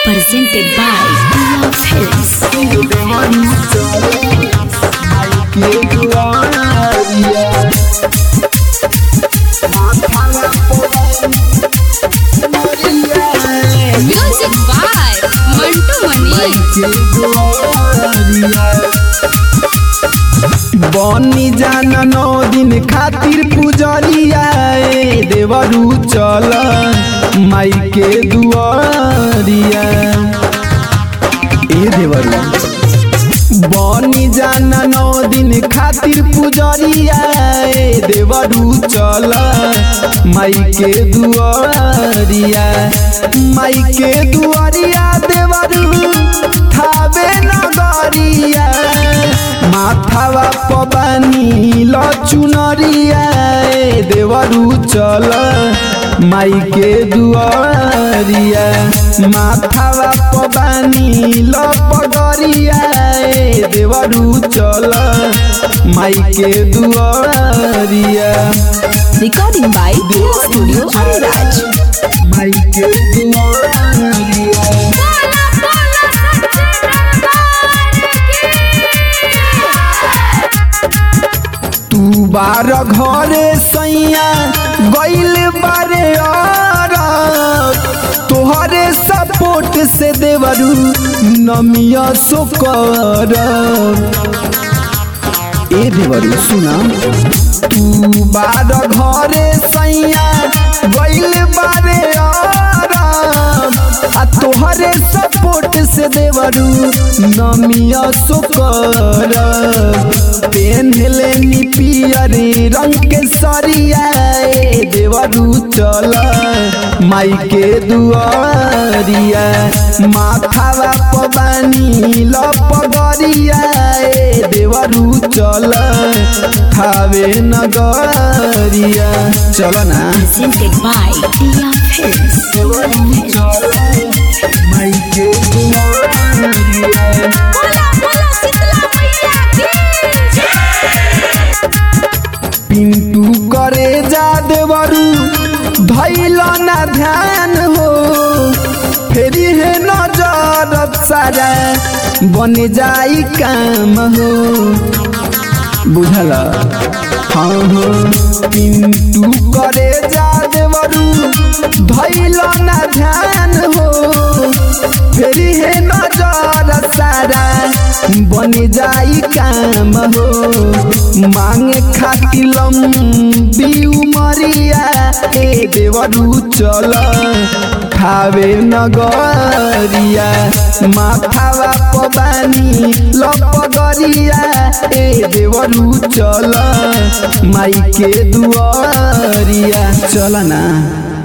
presented by Love Films. Music by Mantu Mani. बनी जाना नौ दिन खातिर पुजरिया ए देवरू चल माई के दुआरिया ए देवरू बनी जाना नौ दिन खातिर पुजरिया ए देवरू चल माई के दुआरिया माई के दुआरिया देवरू थावे नगरिया माथावा पबानी लचुनरिया ए देवरू चल माई के दुआरिया माथावा पबानी लपगरिया ए देवरू चल माई के दुआरिया Recording by Dear Studio Ariraj. माई के दुआरिया तू बार घरे सैया गइल बारे और तोहरे सपोर्ट से देवरू नमिया सोकर ए देवरू सुना तू बार घरे सैया गइल बारे और आ तोहरे सपोर्ट से देवरू नमिया सोकर पेन लेनी पियर रंग के सरिया ए देवरू चल माई के दुआरिया माथावा पबानी लपगरिया ए देवरू चल खावे नगरिया चल ना Presented by Love Films. माई के दुआरिया पिंटू करे जा देवरू धैल ना ध्यान हो फेरी है नजर सारा बन जाई काम हो बुझल हाँ हो पिंटू करे जा देवरू धैल ना ध्यान हो फेरी है नजर सारा बन जाई काम हो मांगे खातिर लंबी उमरिया ए देवरू चल खावे नगरिया माथावा पबानी लपगरिया ए देवरू चल माई के दुआरिया चल ना